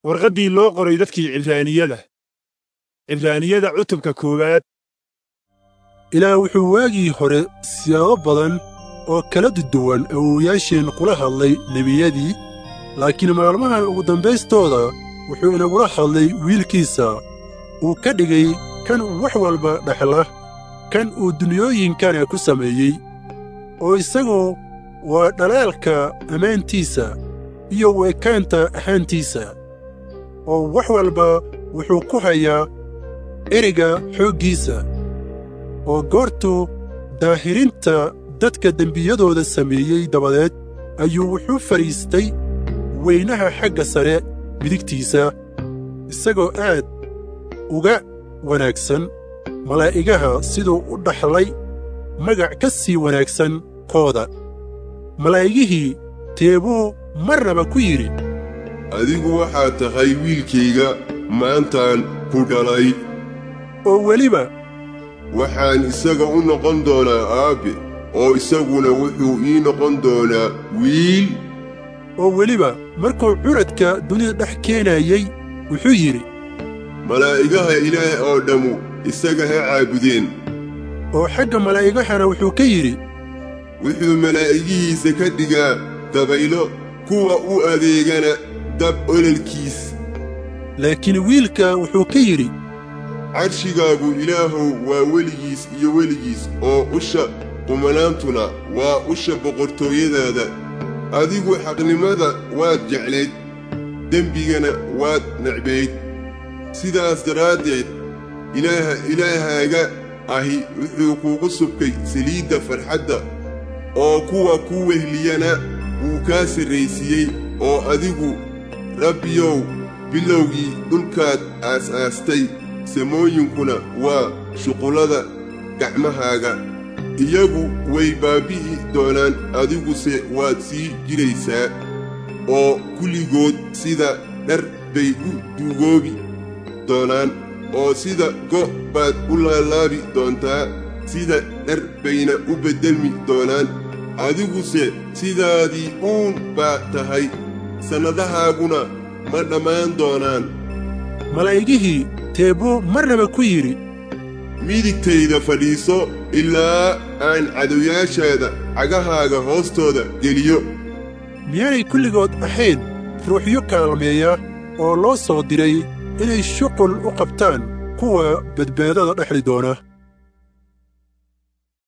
warqaddii loo qoray dadkii cibraaniyada cibraaniyada cutubka koowaad ilaah wuxuu waagii hore siyaabo badan oo kala duduwan awowayaasheen kula hadlay nebiyadii laakiin maalmahan ugu dambaystooda wuxuu inagula hadlay wiilkiisa uu ka dhigay kan wax walba dhexla kan uu dunyooyinkana ku sameeyey oo isagu waa dhalaalka ammaantiisa iyo weekaanta ahaantiisa oo wax walba wuxuu ku hayaa ereyga xooggiisa oo goortuu daahirinta dadka dembiyadooda sameeyey dabadeed ayuu wuxuu fadhiistay weynaha xagga sare midigtiisa isagoo aad uga wanaagsan malaa'igaha siduu u dhaxlay magac ka sii wanaagsan kooda malaa'igihii teebuu marnaba ku yidhi adigu waxaad tahay wiilkayga maantaan ku dhalay oo weliba waxaan isaga u noqon doonaa aabbe oo isaguna wuxuu ii noqon doonaa wiil oo weliba markuu curadka dunida dhex keenayey wuxuu yidhi malaa'igaha ilaah oo dhammu isaga ha caabudeen oo xagga malaa'igahana wuxuu ka yidhi wuxuu malaa'igihiisa ka dhigaa dabaylo kuwa u adeegana dab ololkiis laakiin wiilka wuxuu ka yidhi cadshigaagu ilaahow waa weligiis iyo weligiis oo usha qumanaantuna waa usha boqortooyadaada adigu xaqnimada waad jeclayd dembigana waad necbayd sidaas daraaddeed ilaaha ilaahaaga ahi wuxuu kuugu subkay saliidda farxadda oo kuwa ku wehliyana wuu kaa sarraysiiyey oo adigu rabbiyow bilowgii dhulkaad aas-aastay samooyinkuna waa shuqullada gacmahaaga iyagu way baabbi'i doonaan adiguse waad sii jiraysaa oo kulligood sida dhar bay u duugoobi doonaan oo sida go' baad u laalaabi doontaa sida dhar bayna u beddelmi doonaan adiguse sidaadii uun baa tahay sannadahaaguna ma dhammaan doonaan malaa'igihii teebuu marnaba ku yidhi midigtayda fadhiiso ilaa aan cadowyaashaada cagahaaga hoostooda geliyo miyaanay kulligood ahayn ruuxyo kaalmeeya oo loo soo diray inay shuqul u qabtaan kuwa badbaadada dhexli doona